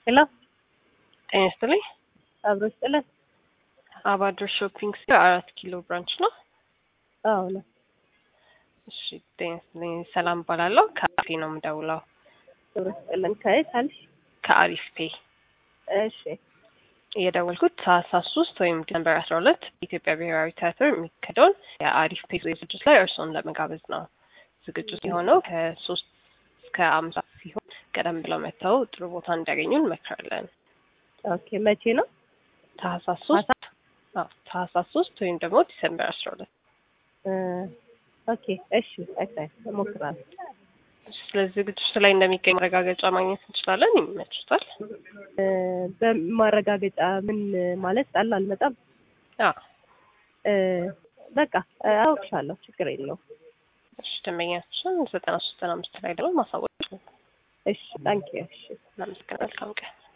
ሄሎ ጤና ይስጥልኝ። አብሮ ይስጥልን። አባድር ሾፒንግ ሴንተር አራት ኪሎ ብራንች ነው። አዎ ነው። እሺ ጤና ይስጥልኝ። ሰላም እባላለሁ። ከአሪፍ ነው የምደውለው። አብሮ ይስጥልን። ከየት አልሽ? ከአሪፍ ፔ እሺ የደወልኩት ታህሳስ ሶስት ወይም ዲሰምበር አስራ ሁለት በኢትዮጵያ ብሔራዊ ቲያትር የሚካሄደውን የአሪፍ ፔ ዝግጅት ላይ እርስዎን ለመጋበዝ ነው። ዝግጅት የሆነው ከሶስት እስከ አምሳ ሲሆን ቀደም ብለው መጥተው ጥሩ ቦታ እንዲያገኙ እንመክራለን። ኦኬ። መቼ ነው? ታህሳስ ሶስት አዎ ታህሳስ ሶስት ወይም ደግሞ ዲሰምበር አስራ ሁለት እ ኦኬ እሺ። አይታይ እሞክራለሁ። ስለዚህ ዝግጅቱ ላይ እንደሚገኝ ማረጋገጫ ማግኘት እንችላለን። ይመችታል? እ በማረጋገጫ ምን ማለት ጣል አልመጣም። አዎ እ በቃ አውቅሻለሁ። ችግር የለውም። እሺ ደንበኛችን ዘጠና ሶስት ዘጠና አምስት ላይ ደግሞ ማሳወቅ ይችላል። እሺ ታንኪ እሺ እናመሰግናለን። መልካም ቀን